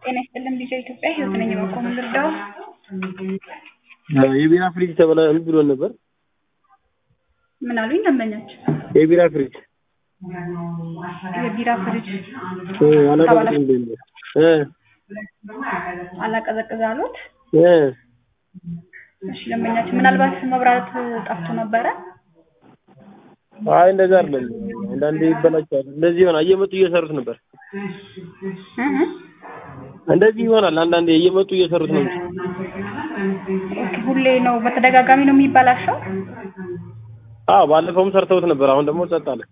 ጤና ይስጥልን ልጄ ኢትዮጵያ ህይወት ነኝ በቆሙ ልርዳው የቢራ ፍሪጅ ተበላ ብሎን ነበር። ምን አሉኝ ደንበኞች የቢራ ፍሪጅ የቢራ ፍሪጅ እ አላቀዘቅዝም ብሎኝ ነበር። እ አላቀዘቅዝ አሉት እ እሺ ደንበኛችን ምናልባት መብራት ጠፍቶ ነበረ አይ እንደዛ አይደለም። አንዳንዴ ይበላሻል። እንደዚህ ይሆናል። እየመጡ እየሰሩት ነበር። እ እ እንደዚህ ይሆናል። አንዳንዴ እየመጡ እየሰሩት ነው እንጂ ኦኬ ሁሌ ነው በተደጋጋሚ ነው የሚበላሸው አዎ ባለፈውም ሰርተውት ነበር። አሁን ደግሞ ጸጥ አለ።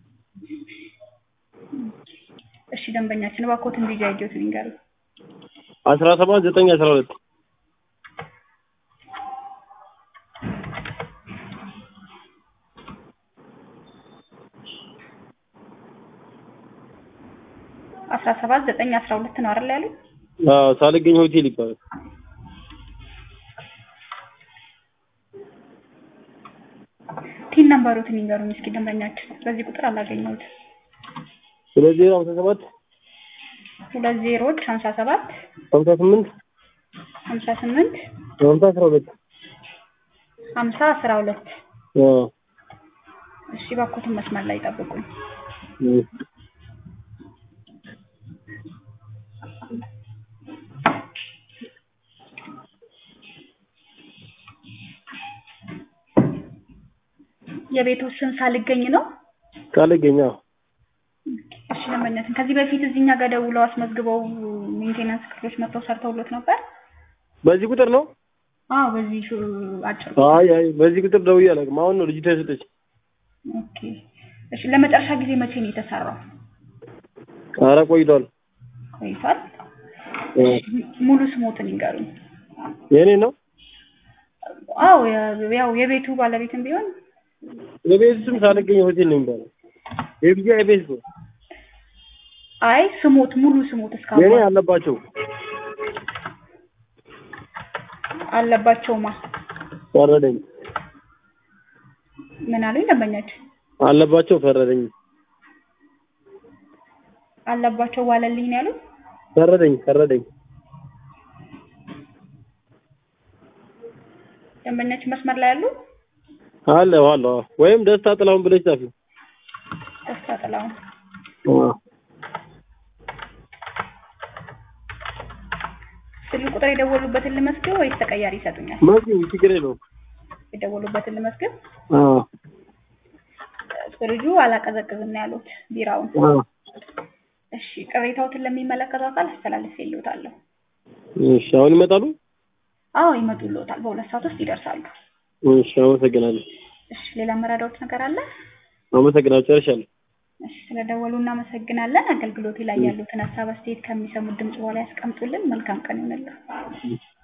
እሺ ደንበኛችን እባክዎትን ልጅ አይጆት ይንገሩ አስራ ሰባት ዘጠኝ አስራ ሁለት አስራ ሰባት ዘጠኝ አስራ ሁለት ነው አይደል ያሉኝ አዎ ሳልገኝ ሆቴል ይባላል። ቲን ነምበሮትን ይንገሩኝ እስኪ ደንበኛችን በዚህ ቁጥር አላገኘሁትም ሁለት ዜሮ ሀምሳ ሰባት ሁለት ዜሮዎች ሀምሳ ሰባት ሀምሳ ስምንት ሀምሳ ስምንት ሀምሳ አስራ ሁለት ሀምሳ አስራ ሁለት አዎ እሺ እባክዎትን መስመር ላይ ጠብቁኝ እ የቤቱ ስም ሳልገኝ ነው ሳልገኝ አዎ እሺ ደንበኛችን ከዚህ በፊት እዚህ እኛ ጋር ደውለው አስመዝግበው ሜንቴናንስ ክፍሎች መጥተው ሰርተውሎት ነበር በዚህ ቁጥር ነው? አዎ በዚህ ሹ- አጭር አይ አይ በዚህ ቁጥር ደውዬ አላውቅም። አሁን ነው ልጅቷ የሰጠች። ኦኬ እሺ ለመጨረሻ ጊዜ መቼ ነው የተሰራው ኧረ ቆይቷል። ቆይቷል እ ሙሉ ስሞትን ይንገሩኝ የኔ ነው አዎ የ- ያው የቤቱ ባለቤትም ቢሆን የቤት ስም ሳልገኝ ሆቴል ነው የሚባለው። የብቻ የቤት ነው አይ ስሞት ሙሉ ስሞት የኔ እስካሁን አለባቸው አለባቸውማ ፈረደኝ ምን አሉኝ ደንበኛችን አለባቸው ፈረደኝ አለባቸው ዋለልኝ ነው ያሉት ፈረደኝ ፈረደኝ ደንበኛችን መስመር ላይ ያሉ አለ አለ ወይም ደስታ ጥላሁን ብለሽ ጻፊ። ደስታ ጥላሁን አዎ ስልክ ቁጥር የደወሉበትን ልመስግብ ወይስ ተቀያሪ ይሰጡኛል መስጊ ችግር የለውም። የደወሉበትን ልመስግብ አዎ ፍሪጁ አላቀዘቅዝም ነው ያሉት ቢራውን አዎ እሺ ቅሬታዎትን ለሚመለከተው አካል አስተላልፌልዎታለሁ እሺ አሁን ይመጣሉ? አዎ ይመጡልዎታል በሁለት ሰዓት ውስጥ ይደርሳሉ እሺ አመሰግናለሁ። እሺ ሌላ መረዳዎት ነገር አለ አመሰግናለሁ። ጨርሻለሁ። እሺ ስለደወሉ እናመሰግናለን አገልግሎቴ ላይ ያሉትን ሀሳብ አስተያየት ከሚሰሙት ድምጽ በኋላ ያስቀምጡልን መልካም ቀን ይሁንልዎ